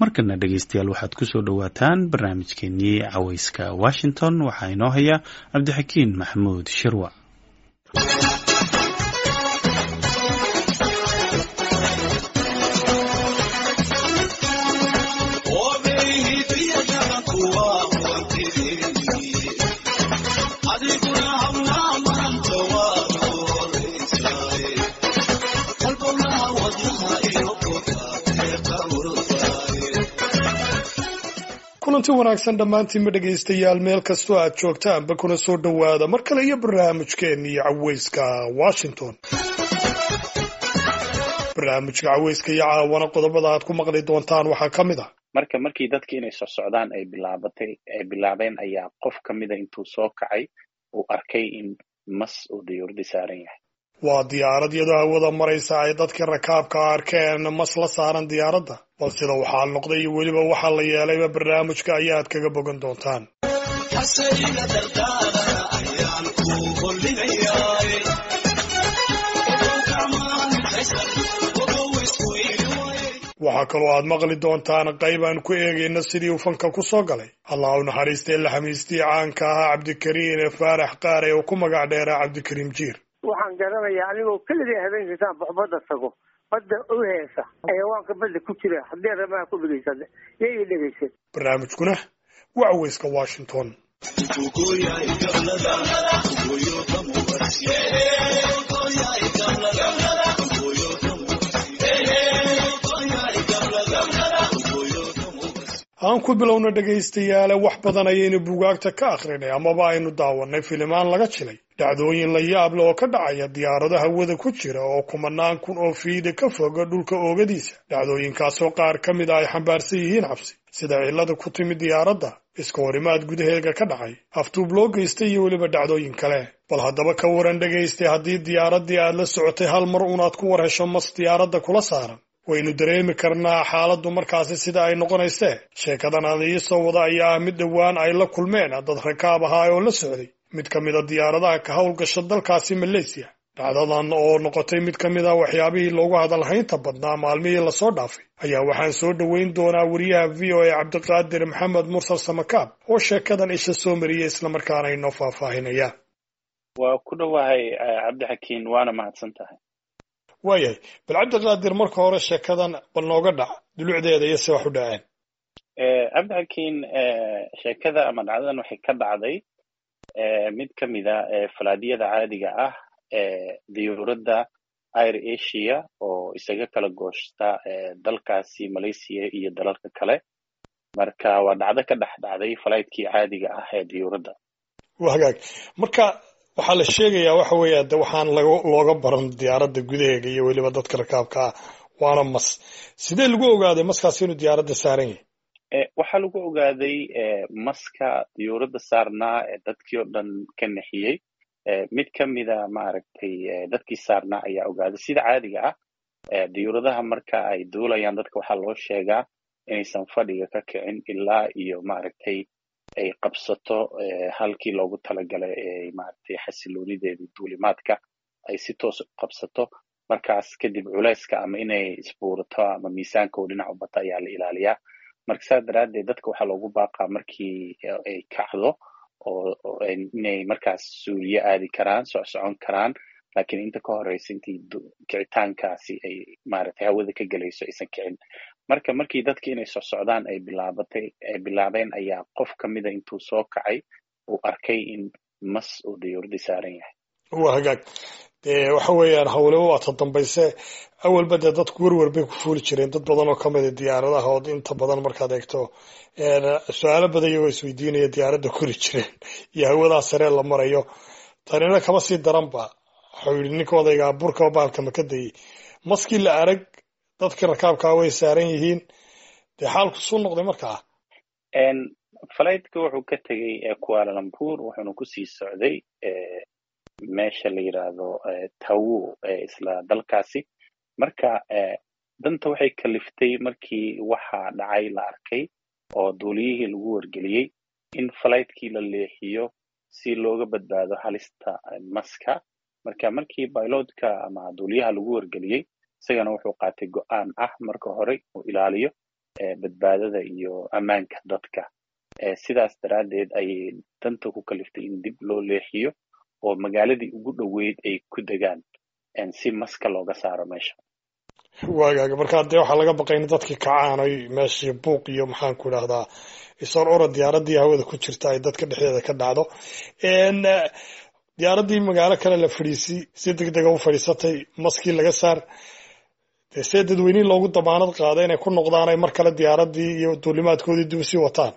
markana dhegeystayaal waxaad kusoo dhowaataan barnaamijkeenii caweyska washington waxaa inoo haya cabdixakiin maxamuud shirwa kulanti wanaagsan dhammaantiinma dhegaystayaal meel kastoo aad joogtaanba kuna soo dhowaada mar kale iyo barnaamijkeennii caweyska washington barnaamijka caweyska iyo caawana qodobada aad ku maqli doontaan waxaa ka mid ah marka markii dadki inay soo socdaan ay bilaabatay ay bilaabeen ayaa qof ka mida intuu soo kacay uu arkay in mas uu diyuuradi saaran yahay waa diyaarad iyadoo hawada maraysa ay dadkii rakaabka arkeen mas la saaran diyaaradda bal sida waxaa noqday iyo weliba waxaa la yeelayba barnaamijka ayaad kaga bogan doontaan waxaa kaloo aad maqli doontaan qayb aan ku eegayna sidii uu fanka ku soo galay allah u naxariistay la xamiistii caanka ahaa cabdikariin ee faarax qaare oo ku magac dheeraa cabdikariim jiir waxaan garanayaa anigoo keligay habeenkaysaan baxbadda tago badda u heesa xayawaanka badda ku jira haddii ramaha ku dhegeysan yay dhegeysan barnaamijkuna waa caweyska washington aan ku bilowna dhegaystayaale wax badan ayaynu buugaagta ka akhrinay amaba aynu daawanay filimaan laga jilay dhacdooyin la yaab leh oo ka dhacaya diyaarado hawada ku jira oo kumanaan kun oo fiida ka foga dhulka oogadiisa dhacdooyinkaasoo qaar ka mid a ay xambaarsan yihiin cabsi sida cillada ku timid diyaaradda iska horimaad gudaheega ka dhacay aftuub loo geystay iyo weliba dhacdooyin kale bal haddaba ka waran dhegaystay haddii diyaaraddii aad la socotay hal mar unaad ku war hesho mas diyaaradda kula saaran waynu dareemi karnaa xaaladdu markaasi sida ay noqonaysee sheekadan aan iisoo wada ayaa ah mid dhowaan ay la kulmeen dad rakaab ahaa oo la socday mid ka mid a diyaaradaha ka howlgasha dalkaasi maleysiya dhacdadan oo noqotay mid ka mid a waxyaabihii loogu hadalhaynta badnaa maalmihii lasoo dhaafay ayaa waxaan soo dhoweyn doonaa wariyaha v o a cabdiqaadir maxamed mursal samakaab oo sheekadan isha soo mariyay islamarkaana inoo faahfaahinaya waa ku dhowahay cabdixakiin waana mahadsan tahay waayahay bal cabdiqaadir marka hore sheekadan bal nooga dhac dulucdeeda iyo se wax u dhaceen cabdixakiin sheekada ama dhacdadan waxay ka dhacday mid ka mida falaadiyada caadiga ah ee diyuuradda air asia oo isaga kala gooshta dalkaasi malaysia iyo dalalka kale marka waa dhacdo ka dhex dhacday falaytkii caadiga ah ee diyuuradda waa hagaag marka waxaa la sheegayaa waxa weeye de waxaan looga baran diyaaradda gudaheega iyo weliba dadka rakaabka ah waana mas sidee lagu ogaaday maskaasi inuu diyaaradda saaran yahay waxaa lagu ogaaday maska diyuuradda saarnaa ee dadkii oo dhan ka nexiyey mid ka mida maaragtay dadkii saarnaa ayaa ogaaday sida caadiga ah diyuuradaha marka ay duulayaan dadka waxaa loo sheegaa inaysan fadhiga ka kicin ilaa iyo maaragtay ay qabsato halkii loogu talagalay ee maaragtay xasiloonideedii duulimaadka ay si toos u qabsato markaas kadib culayska ama inay isbuurato ama miisaanka oo dhinac u bata ayaa la ilaaliyaa marka saas daraaddeed dadka waxaa loogu baaqaa markii ay kacdo oo inay markaas suuliye aadi karaan socsocon karaan laakiin inta ka horeysa intii kicitaankaasi ay maaragtay hawada ka gelayso aysan kicin marka markii dadki inay soo socdaan ay bilaabatay ay bilaabeen ayaa qof ka mida intuu soo kacay uu arkay in mas uu diyuuradii saaran yahay waa hagaag dee waxa weeyaan hawleba waa ta dambayse awalba dee dadku werwer bay ku fuuli jireen dad badan oo kamida diyaaradaha oo inta badan markaad eegto su-aalo badan iyagoo isweydiinaya diyaaradda kori jireen iyo hawadaa saree la marayo tanina kama sii daranba waxau yidhi ninka odaygaa burka baalka maka dayey maskii la arag dadkii rakaabkaa way saaran yihiin dee xaalku suu noqday markaa falaytka wuxuu ka tegey kualalambuur wuxuuna kusii socday meesha la yidhaahdo tawo isla dalkaasi marka danta waxay kaliftay markii waxaa dhacay la arkay oo duuliyihii lagu wargeliyey in falaytkii la leexiyo si looga badbaado halista maska marka markii bailotka ama duuliyaha lagu wargeliyey isagana wuxuu qaatay go-aan ah marka hore uu ilaaliyo badbaadada iyo ammaanka dadka sidaas daraaddeed ayay danta ku kaliftay in dib loo leexiyo oo magaaladii ugu dhoweyd ay ku degaan si maska looga saaro meesha waagaaga markaa dee waxaa laga baqay in dadkii kacaan oy meeshii buuq iyo maxaan ku idhahdaa isor ora diyaaradii hawada ku jirta ay dadka dhexdeeda ka dhacdo diyaaradii magaalo kale la fadhiisi si deg dega u fadhiisatay maskii laga saar dee see dadweynihii loogu damaanad qaaday inay ku noqdaan ay mar kale diyaaradii iyo duulimaadkoodii dib sii wataan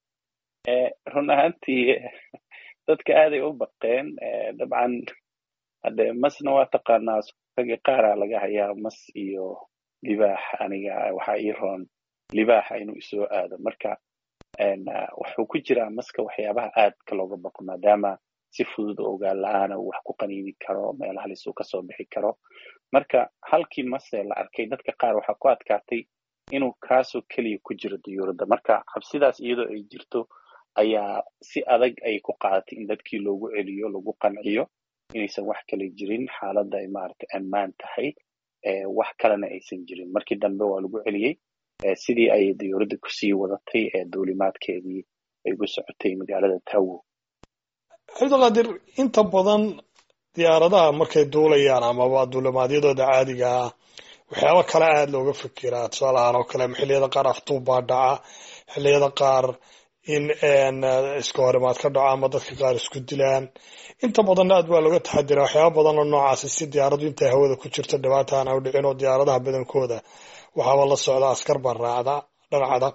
run ahaantii dadka aaday u baqeen dabcan hadde masna waa taqaanaa ragga qaaraa laga hayaa mas iyo libaax aniga waxaa ii roon libaaxa inuu isoo aado marka wuxuu ku jiraa maska waxyaabaha aadka looga baqo maadaama si fudud oo ogaan la-aana uu wax ku qaniini karo meel halis uu kasoo bixi karo marka halkii mase la arkay dadka qaar waxaa ku adkaatay inuu kaasoo keliya ku jiro diyuuradda marka cabsidaas iyadoo ay jirto ayaa si adag ay ku qaadatay in dadkii loogu celiyo lagu qanciyo inaysan wax kale jirin xaaladda ay maaragtay ammaan tahay wax kalena aysan jirin markii dambe waa lagu celiyey sidii ay diyuuradda kusii wadatay ee duulimaadkeedii ay ku socotay magaalada tawo cabdiqaadir inta badan diyaaradaha markay duulayaan amaba duulimaadyadooda caadiga ah waxyaaba kale aada looga fikiraa tusaale ahaan oo kale xilliyada qaar aftuubbaa dhaca xilliyada qaar in iska horimaad ka dhaco ama dadka qaar isku dilaan inta badanna aad baa looga taxadira waxyaaba badan oo noocaasi si diyaaradu intay hawada ku jirto dhibaata aan u dhicin oo diyaaradaha badankooda waxaaba la socda askar baa raacda dharcada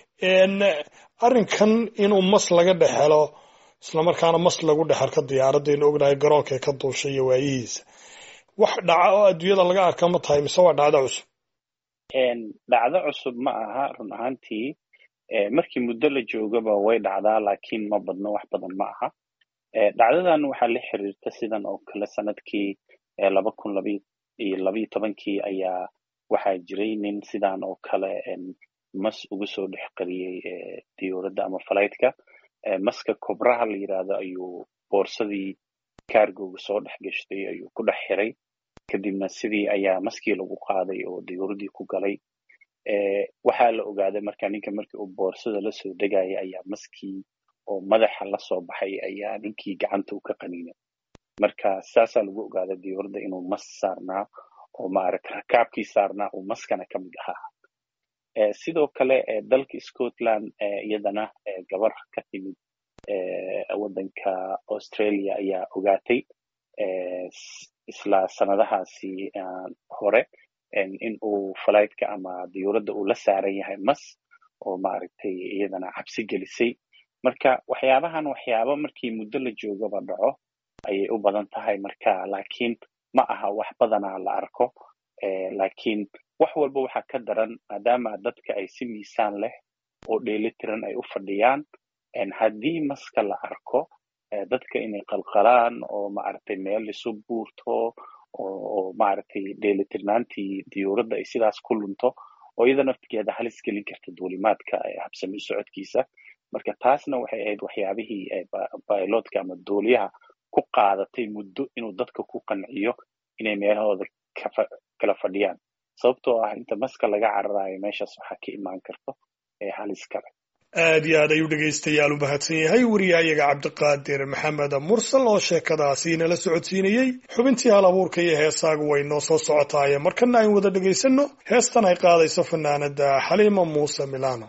arrinkan inuu mas laga dhex helo islamarkaana mas lagu dhex arko diyaaradda inu ognahay garoonka ka duushay iyo waayihiisa wax dhaca oo adduunyada laga arka ma tahay mise waa dhacdo cusub dhacdo cusub ma aha run ahaantii markii muddo la joogaba way dhacdaa laakiin ma badno wax badan ma aha dhacdadan waxaa la xiriirta sidan oo kale sanadkii laba kun labiyo labiyo tobankii ayaa waxaa jiray nin sidan oo kale mas ugu soo dhex qariyey diyuuradda ama falaytka maska kobraha la yidhaahdo ayuu boorsadii kaargoga soo dhex gashtay ayuu ku dhex xiray kadibna sidii ayaa maskii lagu qaaday oo diyuuraddii ku galay waxaa la ogaaday marka ninka markii uu boorsada la soo degaya ayaa maskii oo madaxa la soo baxay ayaa ninkii gacanta u ka qaniinay marka saasaa lagu ogaaday diyuuradda inuu mas saarnaa oo maaragta rakaabkii saarnaa uu maskana ka mid ahaa sidoo kale dalka scotland iyadana gabar ka timid waddanka australia ayaa ogaatay isla sanadahaasi hore in uu falaytka ama diyuuradda uu la saaran yahay mas oo maaragtay iyadana cabsi gelisay marka waxyaabahan waxyaaba markii muddo la joogaba dhaco ayay u badan tahay marka laakiin ma aha wax badanaa la arko laakiin wax walba waxaa ka daran maadaama dadka ay si miisaan leh oo dheelitiran ay u fadhiyaan haddii maska la arko dadka inay qalqalaan oo maaragtay meel isu buurto oo maaragtay dheelitirnaantii diyuuradda ay sidaas ku lunto oo iyada naftigeeda halis gelin karta duulimaadka habsami socodkiisa marka taasna waxay ahayd waxyaabihii bailotka ama duuliyaha ku qaadatay muddo inuu dadka ku qanciyo inay meelahooda kala fadhiyaan sababtoo ah inta maska laga cararayo meeshaas waxaa ka imaan karto halis kale aad iyo aad ayuu dhegaystayaal u mahadsan yahay wariyahayaga cabdiqaadir maxamed mursal oo sheekadaasi inala socodsiinayey xubintii hal abuurka iyo heesaagu way noo soo socotaaye markana ayn wada dhegaysanno heestan ay qaadayso fanaanada xaliima muuse milano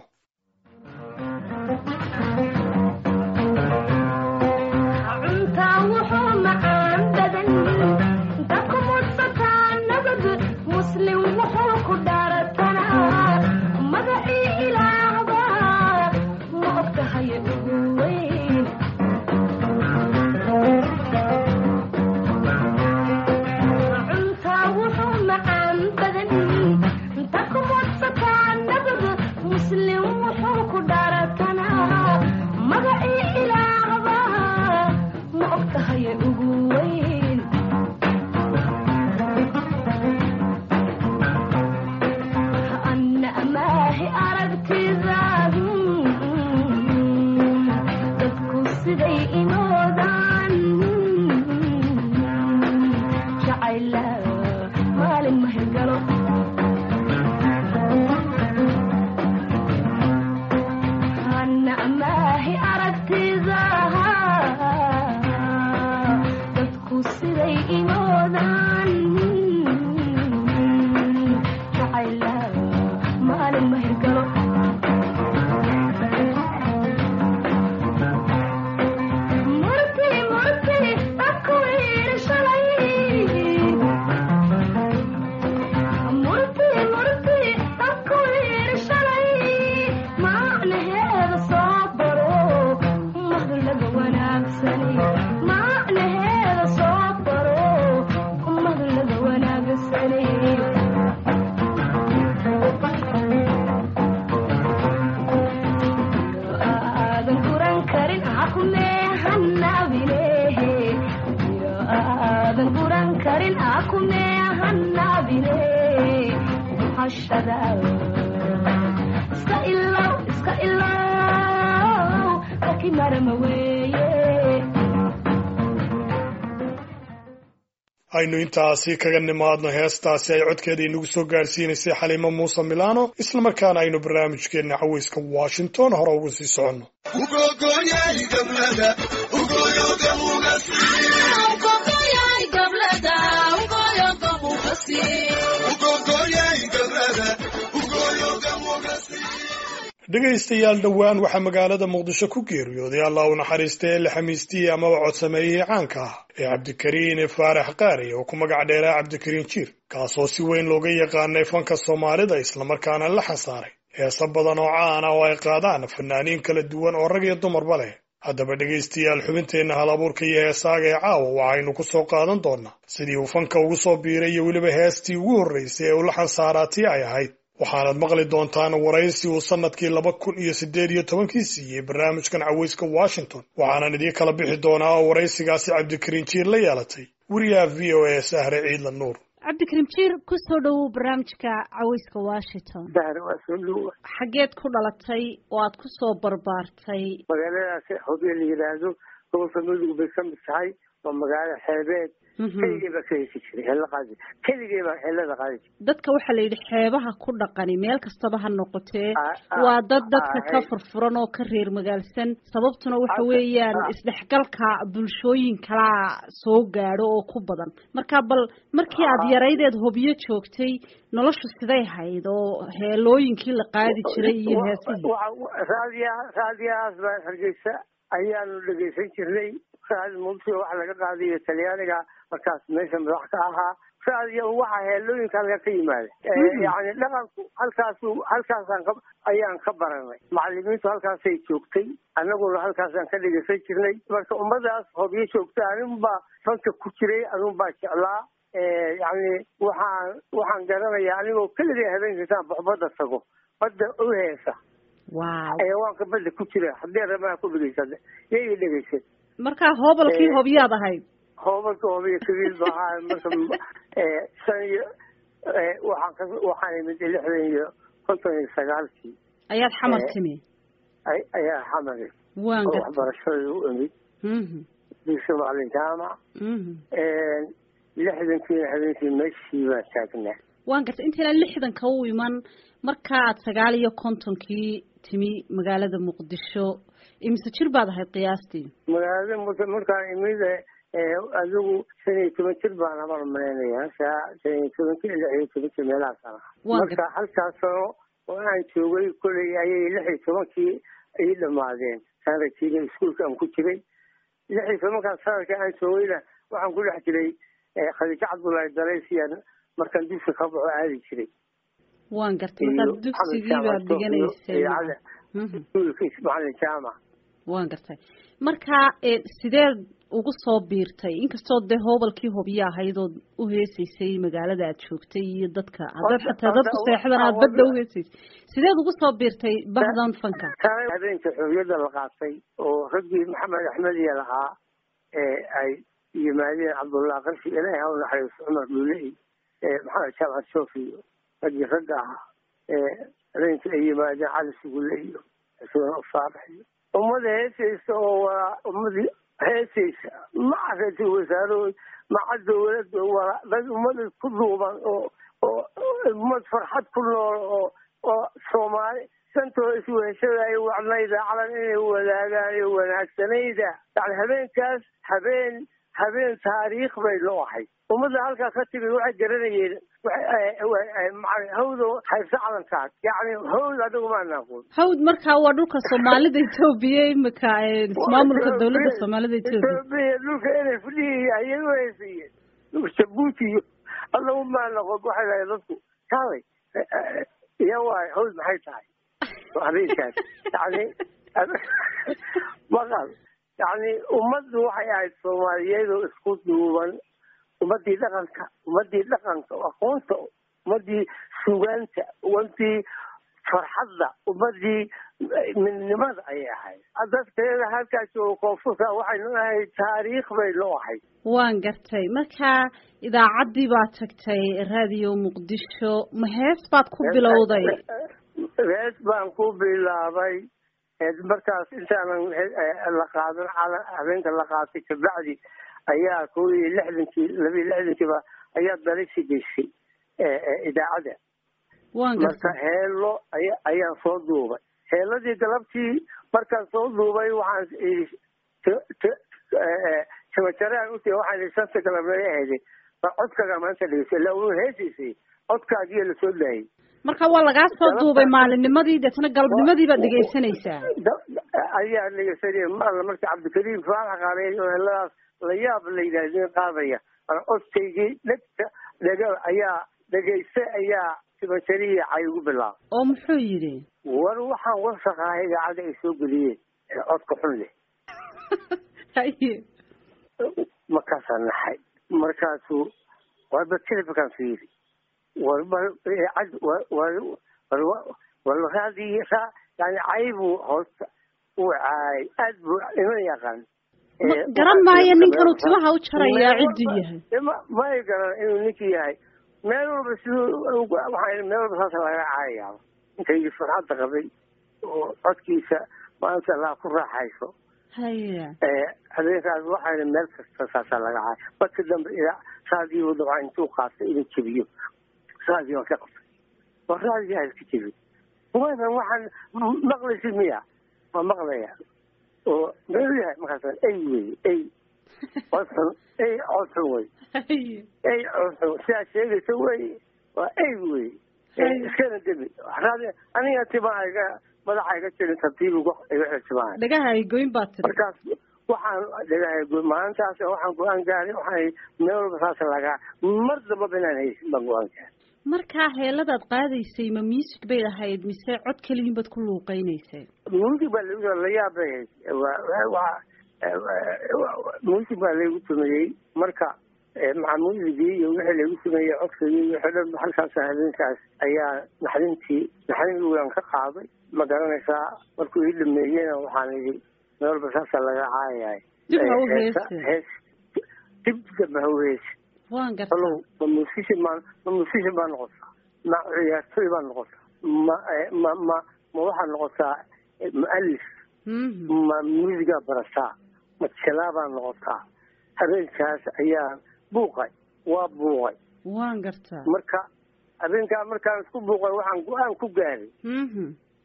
iska ilow iska ilow laakiin marama weeye aynu intaasi kaga nimaadno heestaasi ay codkeeda inagu soo gaadhsiinaysay xaliimo muuse milano islamarkaana aynu barnaamijkeenna caweyska washington hore ugu sii soconno dhegaystayaal dhowaan waxaa magaalada muqdisho ku geeriyooday allah u naxariistay ee la xamiistiyey amaba codsameeyey caanka ah ee cabdikariin faarax qaari oo ku magac dheeraa cabdikariin jiir kaasoo si weyn looga yaqaanay fanka soomaalida islamarkaana la xasaaray heesa badan oo caan ah oo ay qaadaan fanaaniin kala duwan oo rag iyo dumarba leh haddaba dhegaystayaal xubinteenna hal abuurka iyo heesaaga ee caawa waxaynu ku soo qaadan doonnaa sidii uu fanka ugu soo biiray iyo weliba heestii ugu horraysay ee uu la xansaaraa ay ahayd waxaanad maqli doontaan waraysi uu sannadkii laba kun iyo siddeed iyo tobankii siiyey barnaamijkan caweyska washington waxaanan idiin kala bixi doonaa oo waraysigaasi cabdikariin jiir la yeelatay weriyaha v o a sahre ciidla nuur cabdikariim jiir ku soo dhowow barnaamijka caweyska washington dahar waa soo dhowa xaggeed ku dhalatay oo aad ku soo barbaartay magaaladaas hobyo la yidhaahdo gobolka mudug bay ka mid tahay waa magaalo xeebeed keligay baa ka hesi jiray xeello qaadi keligay baa xeellada qaadi jiray dadka waxaa la yidhi xeebaha ku dhaqani meel kastaba ha noqotee Ah, ah, waa dad dadka ah, ka hey. furfuran oo ka reer magaalsan sababtuna waxa Hadda, weeyaan ah. isdhexgalka bulshooyin kalaa soo gaadho oo ku badan marka bal markii aad Ah. yaraydeed hobyo joogtay noloshu siday hayd oo heelooyinkii la qaadi jiray iyo Wa- heesihii wa- raadiya raadiyahaas baa hargeysa ayaanu dhegaysan jirnay raadi muqdisho waxa laga qaadayo talyaaniga markaas meesha madax ka ahaa raadiya waxa heelooyinka halka ka yimaada Eh, Mhm. yacni dhaqanku halkaasu halkaasaan ka ayaan ka baranay macalimiintu halkaasay joogtay annaguna halkaasaan ka dhegaysan jirnay marka ummadaas hobyo joogta aninbaa fanka ku jiray anunbaa jeclaa Eh, yacni waxaan waxaan garanayaa anigoo keligay habeenkiisaan baxbadda tago badda u heesa wow xayawaanka badda ku jira haddii rabaa ku dhegeysan yay dhegeysan marka hoobalkii Eh. hobyaad ahayd hoobalka hoobiyo kabiil ba ahaa marka eh, shan iyo eh, waxaan ka waxaan imid lixdan iyo konton iyo sagaalkii ayaad xamar Eh. timi ay- ayaa xamari waan oo gartay waxbarashada u imid Mhm, dugsi macalin jaamac mhm. lixdankiina habeenkii meeshii baan taagnaa waan gartay intaynaan lixdanka u iman markaa aad sagaal iyo kontonkii timi magaalada muqdisho imise jir baad ahayd qiyaastii magaalada marka markaan imid eh, adigu shan iyo toban jir baan amal malaynayaa saa shan iyo tobanki lix iyo tobankii meelahaasaan ahaa Waa marka halkaas sano oo aan joogay koley ayay lix iyo tobankii ii dhamaadeen sanadkiina iskuulka aan ku jiray lix iyo tobankaas sanadka aan joogayna waxaan ku dhex jiray eh, khadiijo cabdullaahi dalaysiyaan markaan dugsi ka baxo aadi jiray waan gartay iyo markaad dugsigii Maxamed baad Jaamac dhiganaysay iyo Cali. Mhm, iskuulka macalin jaamac waan gartay marka eh, sideed ugu soo biirtay inkastoo dee hoobalkii hobyo ahayd ood u heesaysay magaalada aad joogtay iyo dadka haddaad Horta- xataa dadku horta- seexdan aad horta- badda u heesaysay sideed ugu soo biirtay bahdan fanka taana habeenka xorriyadda la qaatay oo raggii maxamed axmed iyo lahaa ee ay yimaadeen cabdullah qarshi ilaahi ha u naxariisto cumar dhuley ee maxamed jaamac soofi iyo raggii ragga ahaa ee habeenka ay yimaadeen cali sugulle iyo xuseen faarax iyo ummada heesaysa oo waa ummadii heesaysa maca ra-iisul wasaarahood maca dowladda waa dad ummada ku duuban oo oo ummad farxad ku nool oo oo soomaali santoo isweheshadaay wacnayda calan inay wadaagaan iyo wanaagsanayda yani habeenkaas habeen habeen taariikh bay noo ahay ummadda halkaa ka timi waxay garanayeen hawdo hayse calankaas yani hawd adigu maan aqoon hawd markaa waa dhulka soomaalida etoobiya imika eh, ismaamulka dowladda soomaalida etoobiya etoobiya dhulka inay fadhihi ayay u heysayeen dhulka jabuuti iyo adagu maan aqoon waxay lahayd dadku kaalay iya waay hawd maxay tahay habeenkaas yani maqal yani ummaddu waxay ahayd soomaaliyeed oo isku duuban ummadii dhaqanka ummadii dhaqanka aqoonta ummadii sugaanta ummadii farxadda ummadii midnimada ayay ahayd dadkeeda halkaas oo koonfurta waxaynu ahayd taariikh baynu ahayd waan gartay marka idaacaddii baad tagtay raadiyo muqdisho ma hees baad ku bilowday hees baan ku bilaabay markaas intaanan la qaadan habeenka la qaatay kabacdi ayaa kow iyo lixdankii laba iyo lixdankiiba ayaa dalisi geysay idaacadda waan marka gartay heelo aya ayaan soo duubay heeladii galabtii markaan soo duubay waxaan idhi t- t- jabajaraan uti waxaan idhi shanta galabnay ahayday baa codkaaga maanta dhegeysa ilaa uu heesiisay codkaagiyo lasoo daayay marka waa lagaa soo duubay maalinnimadii deetana galabnimadii baad dhegaysanaysaa Da- ayaa dhegeysanaya maala marka cabdikariim faalax qaareey oo heladaas la yaab la yidhahdin qaadaya ana codkaygii dhegta dhega ayaa dhegeysta ayaa tibajariya cay ugu bilaabay oo muxuu yidhi war waxaan wasaqaha idaacadda ay soo geliyeen ee codka xun leh haye markaasaan naxay markaasuu warba telefonkaan fiiri warba cad warraadii ra yani caybuu hoosta uu caay aad buu iman yaqaan Ma- garan maayo ninkanuu timaha u jarayaa cidduu yahay ma may garan inuu ninkii yahay meel walba siduu waxaa meel walba saasa laga caayayaaba inkaygii farxadda qabay oo codkiisa maanta laa ku raaxayso haye habeenkaas waxayna meel kasta saasaa laga caay marka dambe ila raadiyo dabcan intuu qaatay inuu jebiyo raadiyo waan ka qabtay waa raadiyo ha iska jebi waanan waxaan maqlaysid miya waa maqlaya oo meel yahay markaas ey wey ey codxun ey codxun wey haye ey codxun sidaa sheegaysa wey waa ey wey iskana debi raadi aniga timaa iga madaxa iga jirin tartiib igu iga xiltimaaya dhagaha ay goyn baad tiri markaas waxaan dhagahay maalintaas waxaan go-aan gaaray waxaan meel walba saas lagaa mar dambaba inaan haysin baan go-aan gaaray markaa heeladaad qaadaysay ma music bay ahayd mise cod keliyin baad ku luuqeynaysay music baa lagu la yaab bay ahayd waa waa music baa laygu tumeeyey marka maca musigii iyo wixii laygu tumeeyey codkagii iyo wixii dhan halkaas habeenkaas ayaa naxdintii naxdin waan ka qaaday ma garanaysaa markuu ii dhameeyena waxaan idhi meel walba saasa laga caayahay Dib ha u Heesa- heese. hees dib damba ha u heese waan gartaa alow ma musician baa ma musician baa noqotaa ma ciyaartoy baa noqotaa ma eh, ma ma ma waxaa noqotaa eh, mualif Mhm. ma muusigaa barataa ma jelaa baa noqotaa habeenkaas ayaa buuqay waa buuqay waan gartaa marka habeenkaa markaan isku buuqay waxaan go-aan ku gaaray Mhm.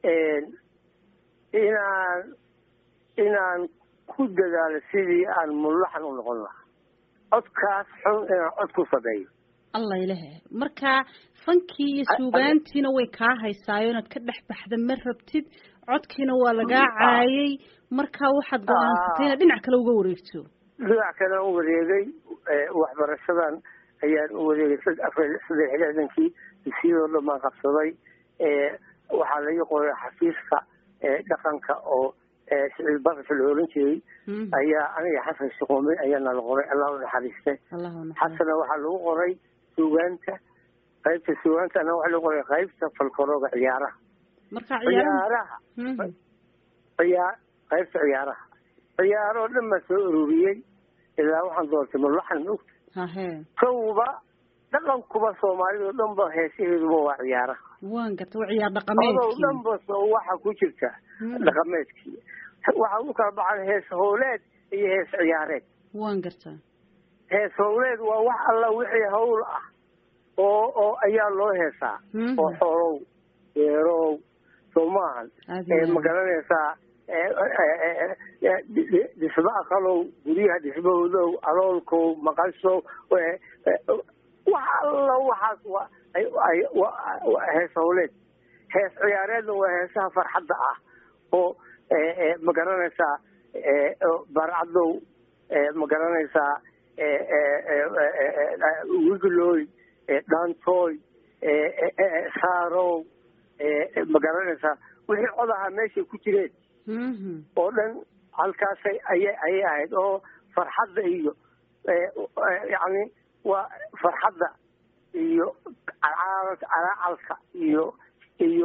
inaan inaan ku dadaalo sidii aan mulaxan u noqon lahaa codkaas xun inaan cod ku sameeyo allah ilahe marka fankii iyo suugaantiina way kaa haysaayo inaad ka dhex baxda ma rabtid codkiina waa lagaa caayay marka waxaad go-aansatay inaad dhinac kale uga wareegto dhinac kale u wareegay waxbarashadan ayaan u wareegay sad- afar saddex iyo lixdankii dugsiyadoo dhan baan qabsaday waxaa laga qoray xafiiska eh, dhaqanka oo eh, siciid bakasha la oran jiray Mhm. ayaa aniga xasan shuquumi ayaana la qoray allah u naxariiste allahu naxariis xasana waxaa lagu qoray suugaanta qaybta suugaantana waxaa lagu qoray qaybta falkorooga ciyaaraha marka ciyaaraha ciyaaraha Mhm. ciyaar qaybta ciyaaraha ciyaaroo dhan baa soo ururiyey ilaa waxaan doortay mulaxan maogta hahe kowba dhaqankuba soomaalida oo dhan ba heesaheeduba waa ciyaaraha waan garta waa ciyaar odow dhaqameedkii dhan ba soo waxa ku jirta Hmm. dhaqameedkii waxa u kala baxan hees howleed iyo hees ciyaareed waan gartaa hees howleed waa wax alla wixii hawl ah oo oo ayaa loo heesaa Mhm. oo xoolow beerow soo maahan Aad ee iyo ma aad. garanaysaa ee, ee, ee, ee, dhi- dhi- dhismo aqalow guryaha dhismahoodow aloolkow maqashow ee, ee, wax alla waxaas waa ay- ay- waa- waa hees howleed hees ciyaareedna waa heesaha farxadda ah oo ee, ee, ma garanaysaa ee, oo barcadow ee, ma garanaysaa ee, ee, ee, ee, ee, ee, wiglooy ee, dhaantooy ee, ee, ee, saarow ee, ee, ma garanaysaa wixii cod ahaa meeshay ku jireen Mhm. oo dhan halkaasay ayay ayay ahayd oo farxadda iyo ee, ee, yacni waa farxadda iyo calaalka calaacalka iyo iyo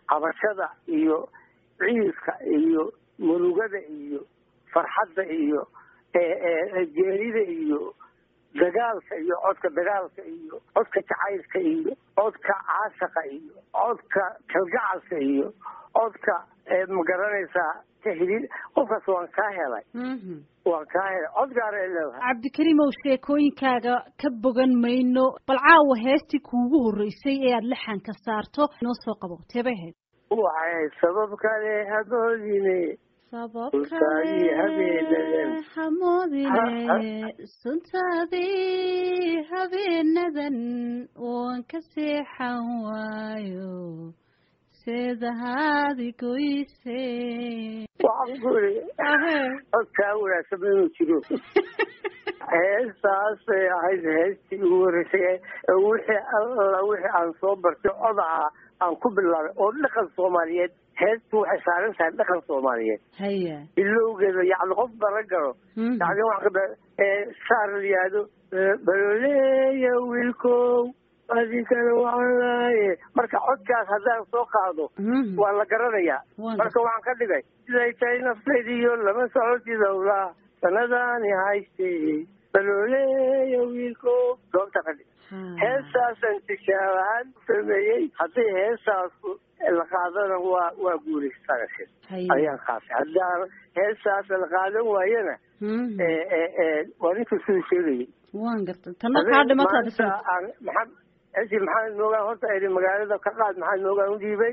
cabashada iyo ciiska iyo murugada iyo farxadda iyo geerida iyo dagaalka iyo codka dagaalka iyo codka jacaylka iyo codka caashaqa iyo codka kalgacalka iyo codka magaranaysaa tahliil qofkaas waan kaa helay waan kaa helay cod gaara ay leedahay cabdikariimow sheekooyinkaaga ka bogan mayno bal caawa heestii kuugu horreysay ee aada lixanka saarto inoo soo qabo teebay ahayd waxay sabab kale hamoodine sabab Suntaadii habeenadan. kale hamoodine suntaadii habeenadan waan ka seexan waayo seedahaadi goyse waxaan ku iri codkaa wanaagsan inuu jiro heestaasay ahayd heestii ugu horreysay ee wixii alla wixii aan soo bartay cod ahaa aan ku bilaabay oo dhaqan soomaaliyeed heestu waxay saaran tahay dhaqan soomaaliyeed haya bilowgeeda yacni qof baran karo Mhm. yacni waxaan ka ee saar la yihahdo baloleeya wiilkow adinkana waxaan laaye marka codkaas haddaan soo qaado Mhm. waa la garanayaa Waan marka waxaan ka dhigay siday tahay naftaydiyo lama socotid howlaa sanadaani haystay balooleeya wiilkow goobta ka dhig Ha. heestaasaan tijaab ahaan u sameeyey haddii heestaas la qaadana waa waa guulaysanaysa Haya. ayaan qaatay haddaan heestaas la qaadan waayana Mhm. ee, ee, ee, waa ninka siduu sheegayay waan gartay tanna kaa dhimataa maanta aan maxamed esi maxamed moogaan horta idhi magaalada ka qaad maxamed moogaan u dhiibay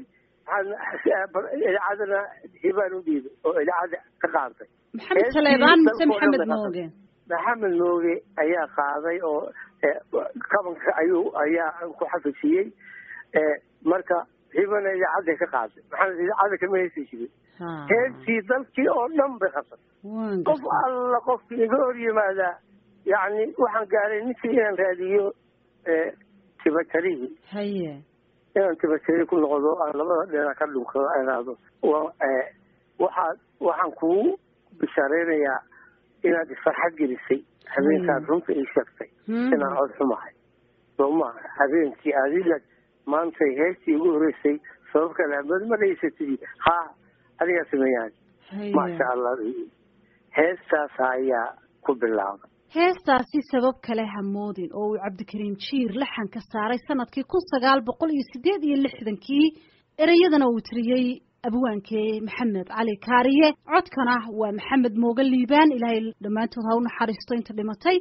maxamed idaacadana hibaan u dhiibay oo idaacada ka qaatay maxamed heestii taleebaan mise dalkoo dhan maxamed bay mooge maxamed mooge ayaa qaaday oo ee, kabanka ayuu ayaa ku xafijiyey ee, marka hibana idaacadday ka qaaday maxamed idaacada kama heesi jirin ha heestii dalkii oo dhan bay qabtay waan qof gartay alla qofki iga hor yimaadaa yacni waxaan gaaray ninkii inaan raadiyo ee, tibatarihii haya inaan tibatari ku noqdo aan labada dhinac ka dhunkado aan idhaahdo waa ee, waxaad waxaan kugu bishaaraynayaa inaad isfarxad gelisay habeenkaad runta ii sheegtay Mhm. inaan cod xumahay soo maaha habeenkii adiga maantay heestii ugu horreysay sabab kale ma ma dhaysatidi ha adigaa sameeyaan maasha haya allah heestaas ayaa ku bilaabay heestaasi sabab kale hamoodin oo uu cabdikariim jiir laxanka saaray sanadkii kun sagaal boqol iyo sideed iyo lixdankii ereyadana uu tiriyey abwaankee maxamed cali kaariye codkana waa maxamed mooge liibaan ilaahay dhammaantood ha u naxariisto inta dhimatay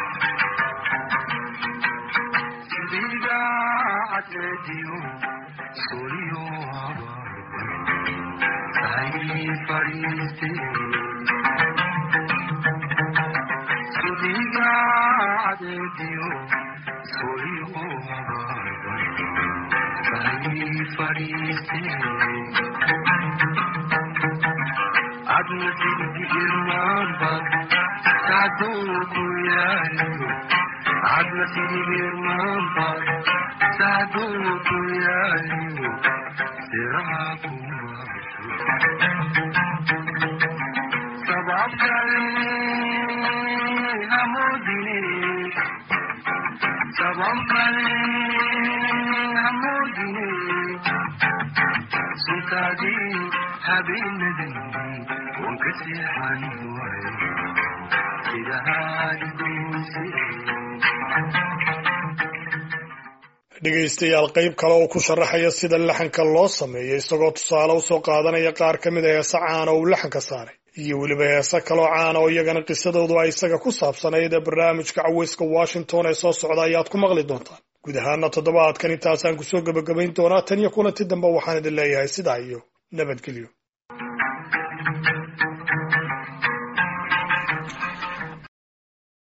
dhegaystayaal qayb kale oo ku sharaxaya sida laxanka loo sameeyo isagoo tusaale usoo qaadanaya qaar ka mid a heese caana uu laxanka saaray iyo weliba heese kaloo caana oo iyagana qisadoodu ay isaga ku saabsanayd ee barnaamijka caweyska washington ee soo socda ayaad ku maqli doontaan guud ahaana toddobaadkan intaasaan kusoo gebagabayn doonaa tan iyo kulanti dambe waxaan idin leeyahay sidaa iyo nabadgelyo